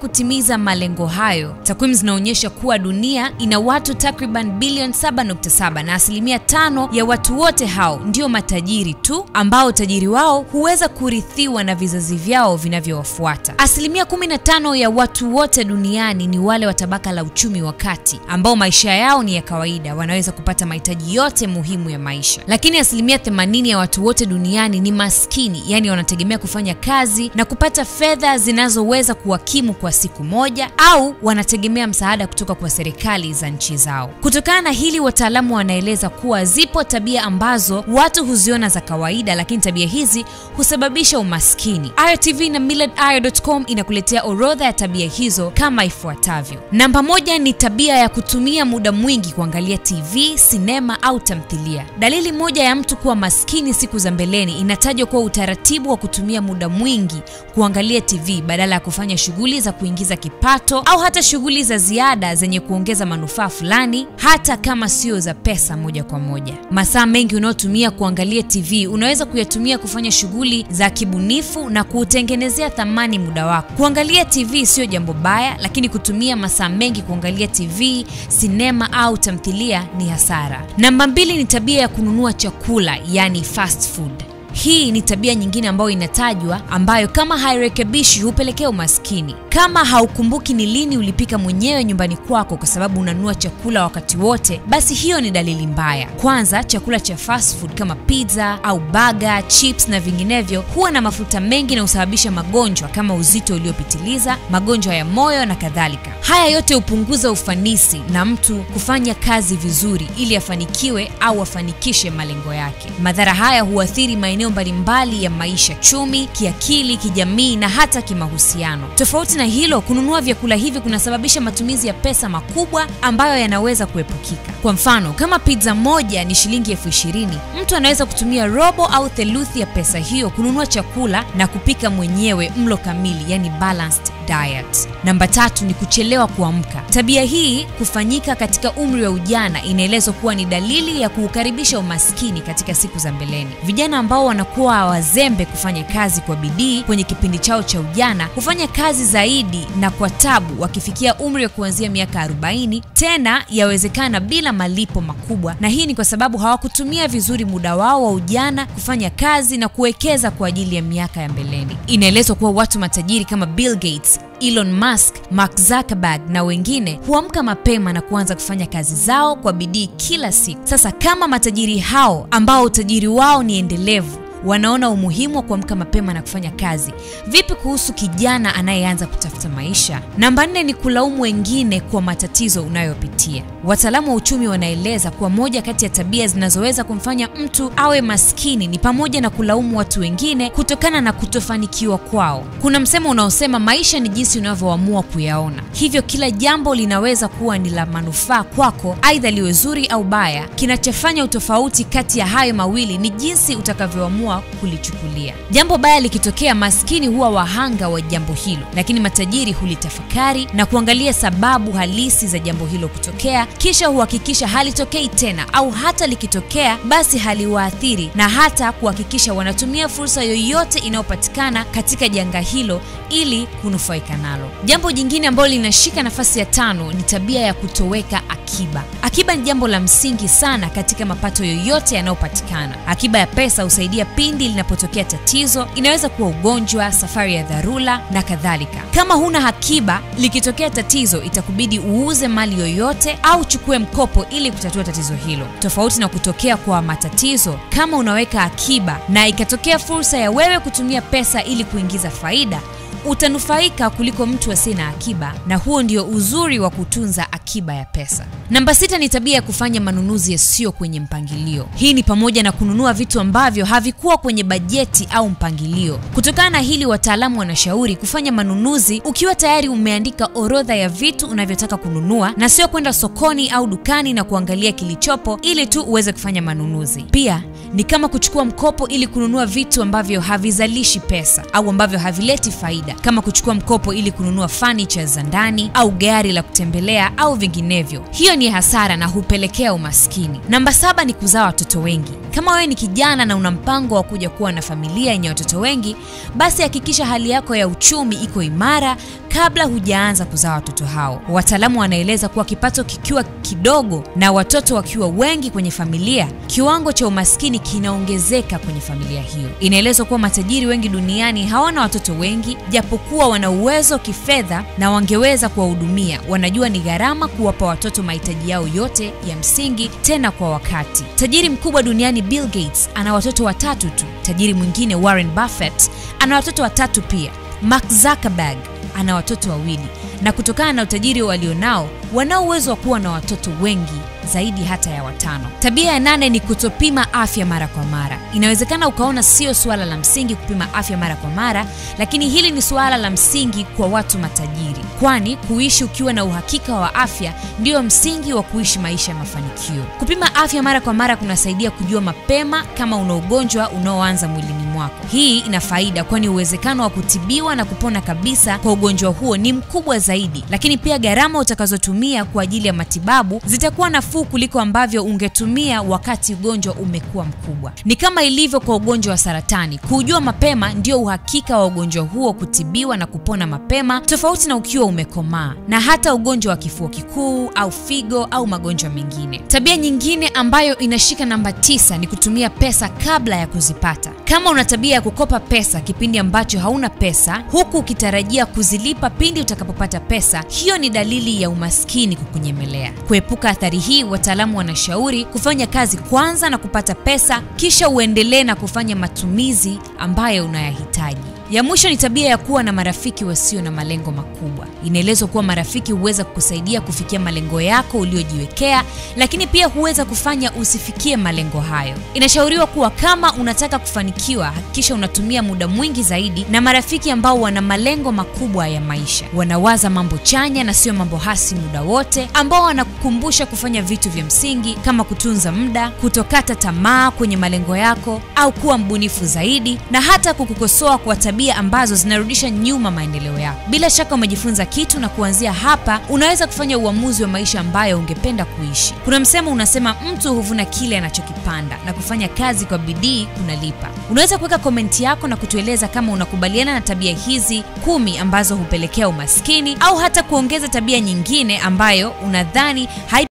kutimiza malengo hayo, takwimu zinaonyesha kuwa dunia ina watu takriban bilioni 7.7 na asilimia tano ya watu wote hao ndio matajiri tu, ambao utajiri wao huweza kurithiwa na vizazi vyao vinavyowafuata. Asilimia 15 ya watu wote duniani ni wale wa tabaka la uchumi wa kati, ambao maisha yao ni ya kawaida, wanaweza kupata mahitaji yote muhimu ya maisha. Lakini asilimia 80 ya watu wote duniani ni maskini, yani wanategemea kufanya kazi na kupata fedha zinazoweza kuwakimu kwa siku moja, au wanategemea msaada kutoka kwa serikali za nchi zao. Kutokana na hili, wataalamu wanaeleza kuwa zipo tabia ambazo watu huziona za kawaida, lakini tabia hizi husababisha umaskini. IRTV na millardayo.com inakuletea orodha ya tabia hizo kama ifuatavyo. Namba moja ni tabia ya kutumia muda mwingi kuangalia TV, sinema au tamthilia. Dalili moja ya mtu kuwa maskini siku za mbeleni inatajwa kuwa utaratibu wa kutumia muda mwingi kuangalia TV badala ya kufanya shughuli za kuingiza kipato au hata shughuli za ziada zenye kuongeza manufaa fulani, hata kama sio za pesa moja kwa moja. Masaa mengi unayotumia kuangalia TV unaweza kuyatumia kufanya shughuli za kibunifu na kuutengenezea thamani muda wako. Kuangalia TV sio jambo baya, lakini kutumia masaa mengi kuangalia TV, sinema au tamthilia ni hasara. Namba mbili ni tabia ya kununua chakula, yani fast food. Hii ni tabia nyingine ambayo inatajwa, ambayo kama hairekebishi hupelekea umaskini. Kama haukumbuki ni lini ulipika mwenyewe nyumbani kwako kwa sababu unanunua chakula wakati wote, basi hiyo ni dalili mbaya. Kwanza, chakula cha fast food kama pizza au baga, chips na vinginevyo huwa na mafuta mengi na husababisha magonjwa kama uzito uliopitiliza, magonjwa ya moyo na kadhalika. Haya yote hupunguza ufanisi na mtu kufanya kazi vizuri ili afanikiwe au afanikishe malengo yake. Madhara haya huathiri maeneo mbalimbali ya maisha: chumi, kiakili, kijamii na hata kimahusiano. Tofauti na hilo, kununua vyakula hivi kunasababisha matumizi ya pesa makubwa ambayo yanaweza kuepukika. Kwa mfano, kama pizza moja ni shilingi elfu ishirini, mtu anaweza kutumia robo au theluthi ya pesa hiyo kununua chakula na kupika mwenyewe mlo kamili, yani balanced diet. Namba tatu ni kuchelewa kuamka. Tabia hii kufanyika katika umri wa ujana inaelezwa kuwa ni dalili ya kuukaribisha umaskini katika siku za mbeleni. Vijana ambao wanakuwa wazembe kufanya kazi kwa bidii kwenye kipindi chao cha ujana hufanya kazi zaidi na kwa tabu wakifikia umri wa kuanzia miaka 40, tena yawezekana bila malipo makubwa, na hii ni kwa sababu hawakutumia vizuri muda wao wa ujana kufanya kazi na kuwekeza kwa ajili ya miaka ya mbeleni. Inaelezwa kuwa watu matajiri kama Bill Gates Elon Musk, Mark Zuckerberg na wengine huamka mapema na kuanza kufanya kazi zao kwa bidii kila siku. Sasa kama matajiri hao ambao utajiri wao ni endelevu wanaona umuhimu wa kuamka mapema na kufanya kazi, vipi kuhusu kijana anayeanza kutafuta maisha? Namba nne ni kulaumu wengine kwa matatizo unayopitia. Wataalamu wa uchumi wanaeleza kuwa moja kati ya tabia zinazoweza kumfanya mtu awe maskini ni pamoja na kulaumu watu wengine kutokana na kutofanikiwa kwao. Kuna msemo unaosema maisha ni jinsi unavyoamua kuyaona, hivyo kila jambo linaweza kuwa ni la manufaa kwako, aidha liwe zuri au baya. Kinachofanya utofauti kati ya hayo mawili ni jinsi utakavyoamua kulichukulia. Jambo baya likitokea, maskini huwa wahanga wa jambo hilo, lakini matajiri hulitafakari na kuangalia sababu halisi za jambo hilo kutokea, kisha huhakikisha halitokei tena, au hata likitokea, basi haliwaathiri, na hata kuhakikisha wanatumia fursa yoyote inayopatikana katika janga hilo ili kunufaika nalo. Jambo jingine ambalo linashika nafasi ya tano ni tabia ya kutoweka akiba. Akiba ni jambo la msingi sana katika mapato yoyote yanayopatikana. Akiba ya pesa husaidia pindi linapotokea tatizo, inaweza kuwa ugonjwa, safari ya dharura na kadhalika. Kama huna akiba, likitokea tatizo, itakubidi uuze mali yoyote au uchukue mkopo ili kutatua tatizo hilo. Tofauti na kutokea kwa matatizo, kama unaweka akiba na ikatokea fursa ya wewe kutumia pesa ili kuingiza faida utanufaika kuliko mtu asiye na akiba, na huo ndio uzuri wa kutunza akiba ya pesa. Namba sita ni tabia ya kufanya manunuzi yasiyo kwenye mpangilio. Hii ni pamoja na kununua vitu ambavyo havikuwa kwenye bajeti au mpangilio. Kutokana na hili, wataalamu wanashauri kufanya manunuzi ukiwa tayari umeandika orodha ya vitu unavyotaka kununua, na sio kwenda sokoni au dukani na kuangalia kilichopo ili tu uweze kufanya manunuzi. Pia ni kama kuchukua mkopo ili kununua vitu ambavyo havizalishi pesa au ambavyo havileti faida kama kuchukua mkopo ili kununua furniture za ndani au gari la kutembelea au vinginevyo. Hiyo ni hasara na hupelekea umaskini. Namba saba ni kuzaa watoto wengi. Kama wewe ni kijana na una mpango wa kuja kuwa na familia yenye watoto wengi, basi hakikisha hali yako ya uchumi iko imara kabla hujaanza kuzaa watoto hao. Wataalamu wanaeleza kuwa kipato kikiwa kidogo na watoto wakiwa wengi kwenye familia, kiwango cha umaskini kinaongezeka kwenye familia hiyo. Inaelezwa kuwa matajiri wengi duniani hawana watoto wengi, japokuwa wana uwezo kifedha na wangeweza kuwahudumia. Wanajua ni gharama kuwapa watoto mahitaji yao yote ya msingi, tena kwa wakati. Tajiri mkubwa duniani Bill Gates ana watoto watatu tu. Tajiri mwingine Warren Buffett ana watoto watatu pia. Mark Zuckerberg ana watoto wawili, na kutokana na utajiri walionao, wanao uwezo wa kuwa na watoto wengi zaidi hata ya watano. Tabia ya nane ni kutopima afya mara kwa mara. Inawezekana ukaona sio suala la msingi kupima afya mara kwa mara, lakini hili ni suala la msingi kwa watu matajiri, kwani kuishi ukiwa na uhakika wa afya ndio msingi wa kuishi maisha ya mafanikio. Kupima afya mara kwa mara kunasaidia kujua mapema kama una ugonjwa unaoanza mwilini mwako. Hii ina faida, kwani uwezekano wa kutibiwa na kupona kabisa kwa ugonjwa huo ni mkubwa zaidi, lakini pia gharama utakazotumia kwa ajili ya matibabu zitakuwa nafuu kuliko ambavyo ungetumia wakati ugonjwa umekuwa mkubwa. Ni kama ilivyo kwa ugonjwa wa saratani, kuujua mapema ndio uhakika wa ugonjwa huo kutibiwa na kupona mapema, tofauti na ukiwa umekomaa, na hata ugonjwa wa kifua kikuu au figo au magonjwa mengine. Tabia nyingine ambayo inashika namba tisa ni kutumia pesa kabla ya kuzipata. Kama una tabia ya kukopa pesa kipindi ambacho hauna pesa, huku ukitarajia kuzilipa pindi utakapopata pesa, hiyo ni dalili ya umaskini kukunyemelea. Kuepuka athari hii, wataalamu wanashauri kufanya kazi kwanza na kupata pesa, kisha uendelee na kufanya matumizi ambayo unayahitaji. Ya mwisho ni tabia ya kuwa na marafiki wasio na malengo makubwa. Inaelezwa kuwa marafiki huweza kukusaidia kufikia malengo yako uliojiwekea, lakini pia huweza kufanya usifikie malengo hayo. Inashauriwa kuwa kama unataka kufanikiwa, hakikisha unatumia muda mwingi zaidi na marafiki ambao wana malengo makubwa ya maisha, wanawaza mambo chanya na sio mambo hasi muda wote, ambao wanakukumbusha kufanya vitu vya msingi kama kutunza muda, kutokata tamaa kwenye malengo yako, au kuwa mbunifu zaidi, na hata kukukosoa kwa tabia ambazo zinarudisha nyuma maendeleo yako. Bila shaka umejifunza kitu, na kuanzia hapa unaweza kufanya uamuzi wa maisha ambayo ungependa kuishi. Kuna msemo unasema, mtu huvuna kile anachokipanda, na kufanya kazi kwa bidii kunalipa. Unaweza kuweka komenti yako na kutueleza kama unakubaliana na tabia hizi kumi ambazo hupelekea umaskini, au hata kuongeza tabia nyingine ambayo unadhani hai